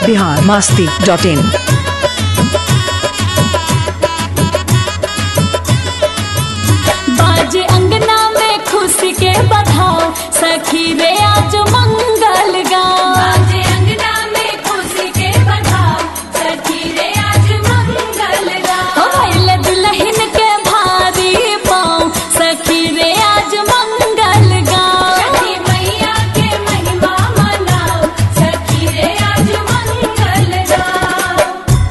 Bihar Masti dot in बाजे अंगना में खुशी के बधाओ सखी रे आज मंगल गाओ बाजे अंगना में खुशी के बधाओ सखी रे आज मंगल गाओ भइले दुल्हन के भारी पाँव सखी रे आज मंगल गाओ सखी मैया के महिमा मनाओ सखी रे आज मंगल गाओ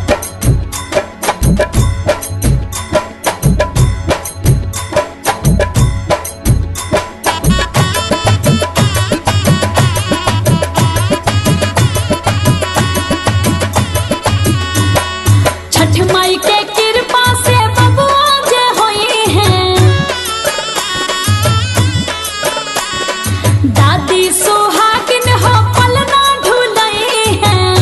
छठ माई के कृपा से बबुआ जे होई हैं दादी सुहागिन हो पलना ढुलई हैं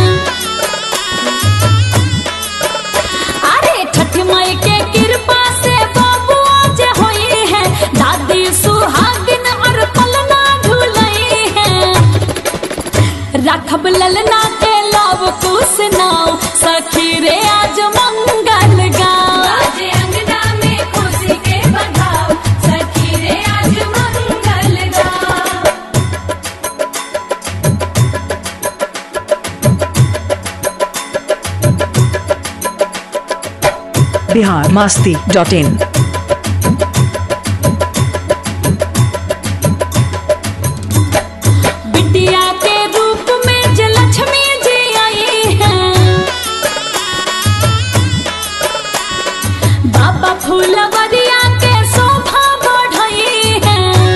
अरे छठ माई के कृपा से बबुआ जे होई हैं दादी सुहागिन और पलना ढुलई हैं राखब ललना के लव कुश नाव सखी रे आज मंगल गाँव आज अंगना में खुशी के बधाओ सखी रे आज मंगल गाँव बिहार मास्ती डॉट इन बिटिया के रूप में जे लक्ष्मी जी आई हैं बाबा फूलवरिया के शोभा बढ़ई हैं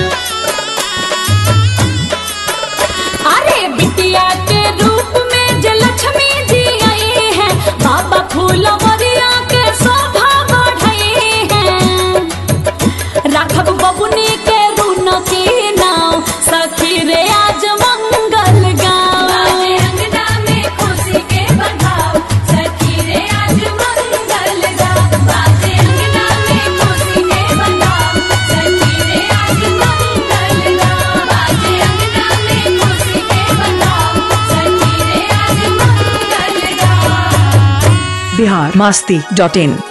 अरे बिटिया के रूप में जे लक्ष्मी जी आई हैं बाबा फूलवरिया के शोभा बढ़ई हैं राघव बबुनी के रून की नाव सखी रे आज मंगल गाँव अंगना में खुशी के बधाओ सखी रे आज मंगल गाँव बाजे अंगना में खुशी के बधाओ सखी रे आज मंगल गाँव बाजे अंगना में खुशी के बधाओ सखी रे आज मंगल गाँव बिहार मास्ती डॉट इन